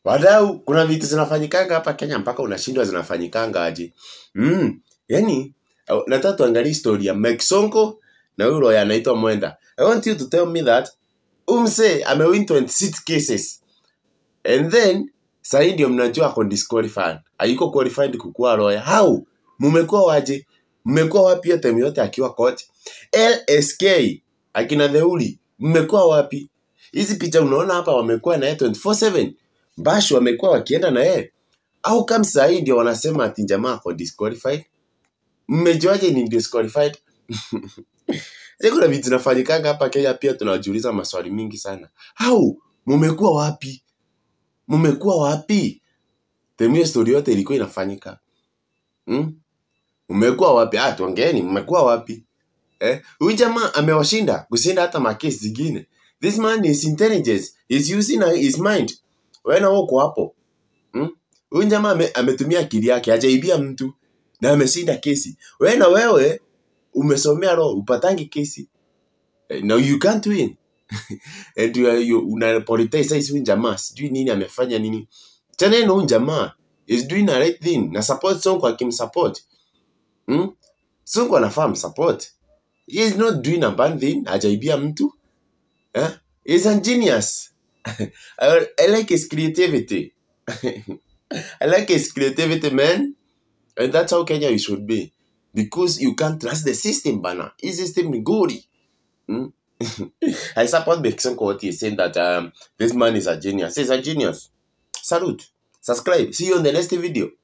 wadau kuna vitu zinafanyikanga hapa kenya mpaka unashindwa zinafanyikanga aje mm. yani uh, nataka tuangalie story ya Mike Sonko na huyu lawyer anaitwa Mwenda I want you to tell me that umse amewin 26 cases and then sahii ndio mnajua ako disqualified haiko qualified kukuwa lawyer how mumekuwa waje mmekuwa wapi hiyo time yote akiwa court LSK akina Theuri mmekuwa wapi hizi picha unaona hapa wamekuwa na yeye 24/7 Bash wamekuwa wakienda na yeye au kama sahii ndio wanasema ati jamaa ako disqualified mmejuaje ni disqualified Sasa kuna vitu zinafanyikanga hapa Kenya pia tunajiuliza maswali mingi sana. Au mumekuwa wapi? Mumekuwa wapi? Temia story yote ilikuwa inafanyika. Hmm? Mmekuwa wapi? Ah, tuongeeni, mmekuwa wapi? Eh? Huyu jamaa amewashinda kushinda hata makesi zingine. This man is intelligence. He's using his mind. Wewe na uko hapo. Hmm? Huyu jamaa ame, ametumia akili yake, hajaibia mtu na ameshinda kesi. Wewe na wewe umesomea law, upatangi kesi. Eh, No, you can't win. And you, are- you, unapolitize hizi huyu jamaa sijui nini amefanya nini. Tena yeye na huyu jamaa is doing a right thing na support Sonko akimsupport. Hmm? Sonko anafaa msupport. He is not doing a bad thing, hajaibia mtu. Eh? He is a genius. I, I like his creativity. I like his creativity, man. And that's how Kenya you should be. Because you can't trust the system, bana. His system ni gori. Hmm? I support Bekson what he's saying that um, this man is a genius. He's a genius. Salute. Subscribe. See you on the next video.